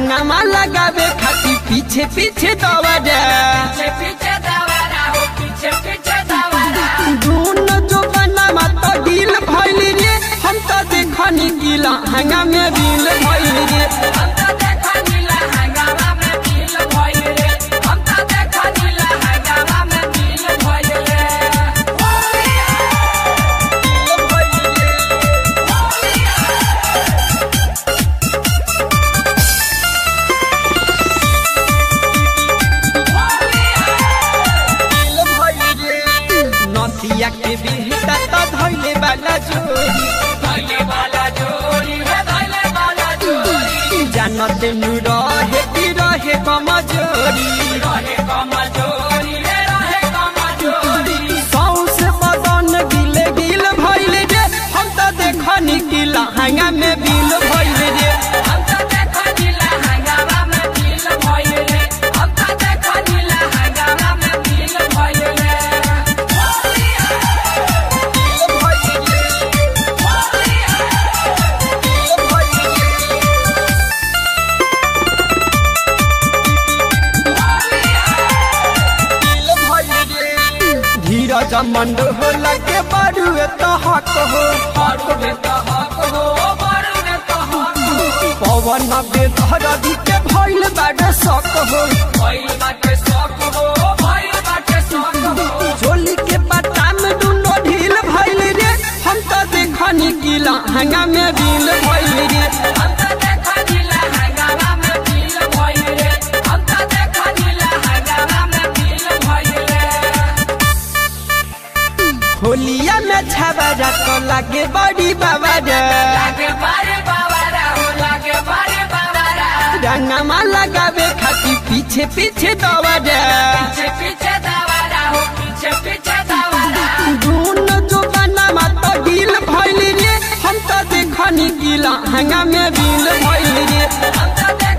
रंगमा लगावे खातिर पीछे पीछे दौड़ा पीछे पीछे दवारा हो पीछे पीछे दवारा धुन जो बनावा तो ढील भइल रे हम तो देखनी गिला हंगा में बिल भइल रे हम तो देखा नीला हंगामा में मिल भइल रे हम तो देखा नीला हंगामा में मिल भइल रे नसिया के बिहता तो धइले वाला जोड़ी धइले वाला जोड़ी रे धइले वाला जोड़ी जानते नु रहे कि रहे कमजोरी रहे कमजोरी रे रहे कमजोरी सौस बदन गिले गिल भइल रे हम तो देखनी गिला हंगा में बिल भइल रे हम तो देखा नीला हंगामा में मिल भइल रे हम तो देखा नीला हंगामा में मिल भइल रे धीरज मंड होला के बारू तो हक हो हक में तो हक हो बर में तो हक हो पवन बेधर के भइल बाड़ सक हो भइल बाटे शौक हो भइल बाटे शौक हो झोली के पत्ता में दुनो ढील भइल रे हम तो देखनी गिला हंगा में बिल भइल रे हम तो देखा नीला हंगामा में मिल भइल रे हम तो देखा नीला हंगामा में मिल भइल रे होलिया में छबरा तो लागे बड़ी बाबा रे लागे बारे बाबारा हो लागे बारे बाबारा रंगमा लगावे खातिर पीछे पीछे दौड़ा पीछे पीछे दवारा हो पीछे पीछे दवारा धुन जो बनावा तो ढील भइल रे हम तो देखनी गिला हंगा में बिल भइल रे हम तो